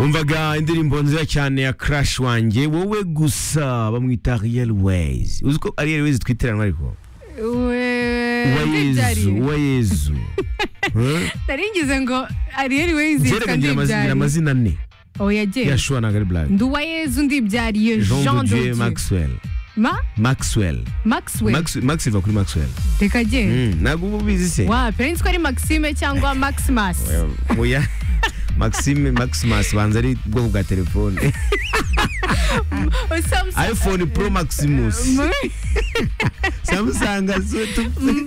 umvaga indirimbo nziza cyane ya crash wanjye wowe gusa bamwita real ways uzi ko ari real ways twitiranwa ariko wayezu wayezu naringize ngo ariyeri wezi gereka ngira amazina ngira amazina ane oya gera yashuwa na gari black ndi uwayezu ndibyariye jean de dieu Dieu. maxwell ma maxwell maxwell Max- max iva kuri maxwell reka gera Mm, ntabwo uba ubizi se wa pe nzi ko ari maxime cyangwa maximus oya maxime maximus banza ari ubwoko bwa telefone Samsung- iphone pro maximus samusanga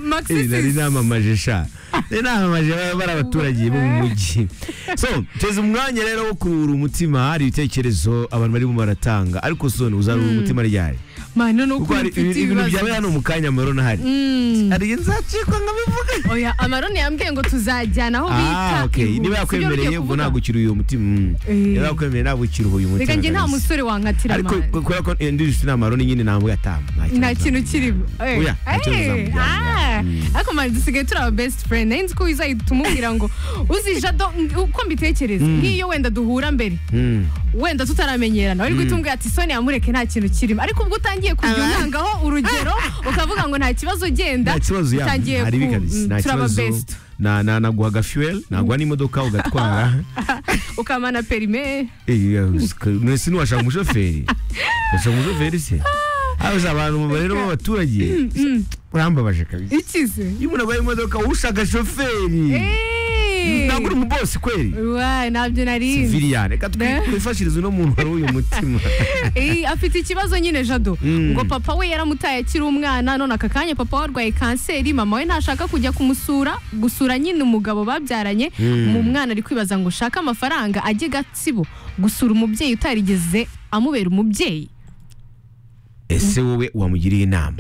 Maximus. nari namamaje sha nari namamaje baba bari abaturage bo mu mujyi so teza umwanya rero wo kuruhura umutima hari ibitekerezo abantu barimo baratanga ariko soni uzaruhura umutima ryari mano ni kuko uko hari mfite ibintu ibibazo byabaye hano mu kanya marona hari hari igihe nzacikwa nkabivuga oya amarone yambwiye ngo tuzajyana aho Ah, bita okay. ihuye. niba Sibyo yakwemereye ugiye ubwo kuvuga? ntabwo ukiri uyu mutima Mm. Eh. niba yakwemereye ntabwo ukiri uyu mutima reka njye nta kabisa. musore wankatira ariko amano. ku- kubera ko ndi inshuti n'amaroni nyine ntabwo yatamu nta kintu kirimo Eh, Oya, nta kintu eh, uzamujyana. ah, Mm. ariko mani dusigaye turi aba best friend nari nzi ko uzahita umubwira ngo uzi jado uko mbitekereza nk'iyo wenda duhura mbere Mm. wenda tutaramenyerana wari guhita umbwira ati soni yamureke nta kintu kirimo ariko ubwo utangiye kujya untangaho urugero ukavuga ngo nta kibazo genda nta kibazo ya utangiye hari ku- bikabisi mm, nta turaba kibazo best na na naguhaga fuel naguha n'imodoka ugatwara ukamana perime Eh, mwese ntiwashaka umushoferi washaka umushoferi se abuze abantu rero b'abaturage urambabaje kabisa ikize iyo umuntu aguhaye imodoka ushaka shoferi Eh. ntabwo uri umubosi kweri Wa, ntabyo nari viriyane reka Ne. twifashirize uno muntu wari uyu mutima Eh, afite ikibazo nyine jado Mm. ngo papa we yaramutaye akiri umwana none aka kanya papa we arwaye kanseri mama we ntashaka kujya kumusura gusura nyine umugabo babyaranye Mm. mu mwana ari kwibaza ngo ushake amafaranga ajye gatsibo gusura umubyeyi utarigeze amubera umubyeyi ese wowe wamugiriye inama